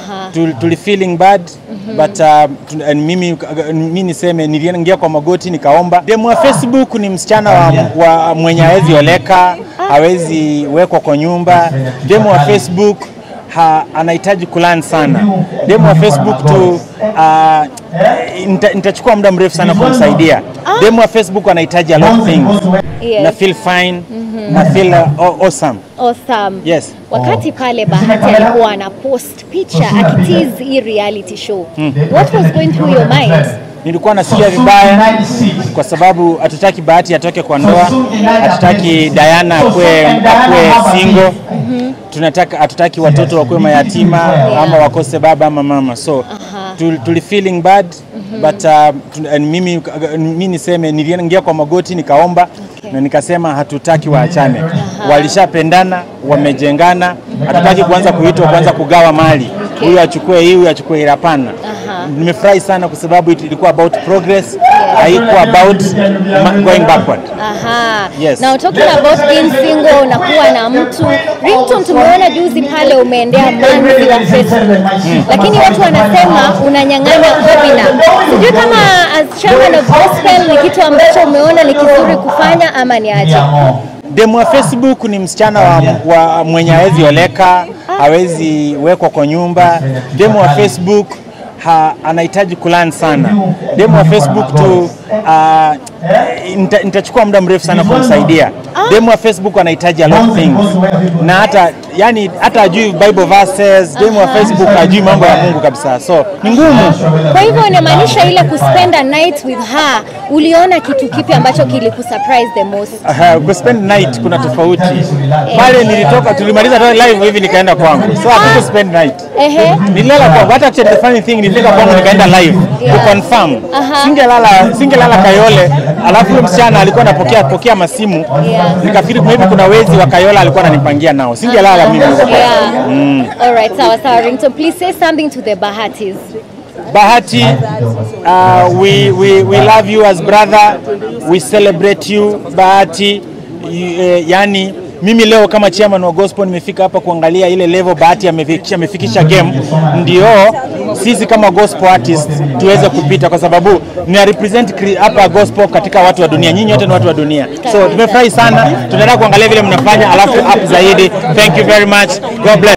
Aha. Tul- tuli feeling bad but uh, tu- and mimi, mimi niseme niliingia kwa magoti nikaomba. Demu wa Facebook ni msichana wa, wa mwenye hawezi oleka, hawezi wekwa kwa nyumba. Demu wa Facebook ha, anahitaji kulan sana. Demu wa Facebook tu uh, nita- nitachukua muda mrefu sana kumsaidia. Demu wa Facebook anahitaji a lot of things. Yes. Na feel fine, na feel uh, aw- awesome. Awesome. Yes. Wakati pale Bahati alikuwa ana post picha akitease hii reality show. What was going through your mind? Nilikuwa nasikia vibaya kwa sababu hatutaki Bahati atoke kwa ndoa, hatutaki Diana akue, akue single, tunataka hatutaki watoto wakuwe mayatima ama wakose baba ama mama, so tul- tuli feeling bad but uh, tu- and mimi, mimi niseme niliingia kwa magoti nikaomba Okay. na nikasema hatutaki waachane, walishapendana, wamejengana, hatutaki kuanza kuitwa kuanza kugawa mali, huyu achukue hii, huyu achukue ile, hapana. Aha. Nimefurahi sana kwa sababu it- ilikuwa about progress, haikuwa about ma- going backward. Aha. Yes. Now talking about being single na kuwa na mtu. Ringtone tumeona juzi pale umeendea manzi wa Facebook. Lakini watu wanasema unanyang'anya Obina. Sijui kama as chairman of gospel ni kitu ambacho umeona ni kizuri kufanya ama ni aje? Demu wa Facebook ni msichana wa, wa mwenye hawezi oleka, hawezi wekwa kwa nyumba. Demu wa Facebook ha, anahitaji kulan sana. Demu wa Facebook tu uh, nita- nitachukua muda mrefu sana kumsaidia. Demu wa Facebook anahitaji a lot of things. Na hata yani hata ajui Bible verses, demu wa Facebook hajui mambo ya Mungu kabisa. So ni ngumu. Kwa hivyo inamaanisha ile kuspend a night with her, uliona kitu kipi ambacho kilikusurprise the most? Aha, kuspend night kuna tofauti. Pale nilitoka tulimaliza tu live hivi nikaenda kwangu. So hatuku spend night. Ehe. Nililala kwangu, hata actually the funny thing nilifika kwangu nikaenda live Yeah. ku confirm. Aha. Singelala singelala Kayole, alafu yule msichana alikuwa anapokea pokea masimu. Yeah. Nikafikiri maybe kuna wezi wa Kayola alikuwa ananipangia nao. Singelala mimi. Yeah. All right, sawa sawa. Ringtone, please say something to the Bahatis. Bahati, uh, we, we, we love you as brother. We celebrate you Bahati. Y- eh, yani mimi leo kama chairman wa gospel nimefika hapa kuangalia ile level Bahati amefikisha, amefikisha game, ndio sisi kama gospel artists tuweze kupita, kwa sababu nina represent cre- hapa gospel katika watu wa dunia. Nyinyi wote ni watu wa dunia, so tumefurahi sana. Tunaendelea kuangalia vile mnafanya, alafu up zaidi. Thank you very much, God bless.